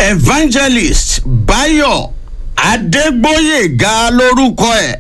evangelist bayo adégbóyèga lórúkọ ẹ̀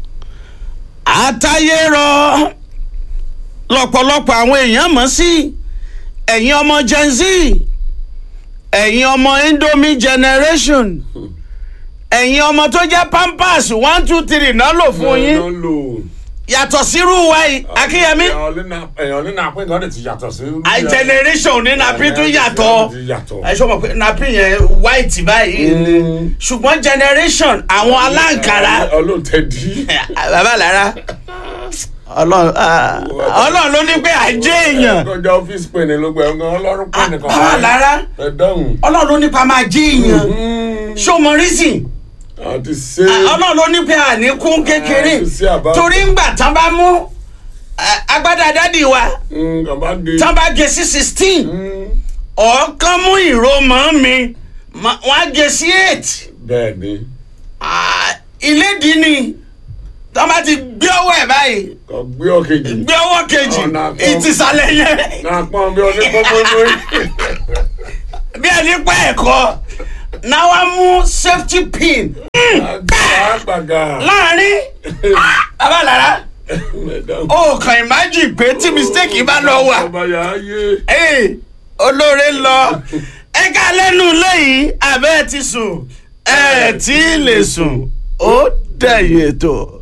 àtayérọ lọ́pọ̀lọpọ̀ àwọn èèyàn mọ̀ sí ẹ̀yin ọmọ gen z ẹ̀yin ọmọ indomie generation ẹ̀yin ọmọ tó jẹ́ pampers one two three náà lò fún yín Ló ń lò. yàtọ̀ sírú wa yìí akínyẹmí èèyàn ní nàpín kan lè ti yàtọ̀ sí. i generation ní napi tún yàtọ̀ ti yàtọ̀. ẹ ṣọ́ mọ̀ pé napi yẹn white báyìí ni ṣùgbọ́n generation àwọn aláǹkárá olóòtẹ́dí. bàbá lára ọlọ́run ah, ọlọ́run ló ní pé àjẹ́ èèyàn kọjá ọ́fíìsì pè ní ló gbẹ ọgán ọlọ́run pè ní kan. bàbá lára ẹ dáhùn. ọlọ́run ló ní pa máa jẹ́ èèyàn ṣó mọ reason àti ṣe. ọlọ́run ló ní pé àníkún kékeré Ah, sí àbá. torí ńgbà tán bá mú ah, agbádá dádì wa kàn bá gé. tán bá gé sí sixteen ọ̀ọ́kán mú ìró mọ́ mi ma- wọ́n á gé sí eight bẹ́ẹ̀ ni Ah, ilédìí ni tán bá ti gbé ọwọ́ ẹ̀ báyìí kò gbé ọ̀kejì. gbé ọwọ́ kejì Ọ̀nà kan. ìtìsàlẹ̀ yẹn náà pọ́n bí onípọ́npọ́n bí ẹni pẹ́ ẹ̀kọ́ náà wá mú safety pin àgbàgà. láàrin bàbá lára ó kàn imagine pé tí mistake bá lọ wà ọba yà á yé. Ee, olóore lọ ẹ ká lẹ́nu lẹ́yìn abẹ́ ti sùn ẹ tí ì lè sùn ó dẹ̀yìn ètò.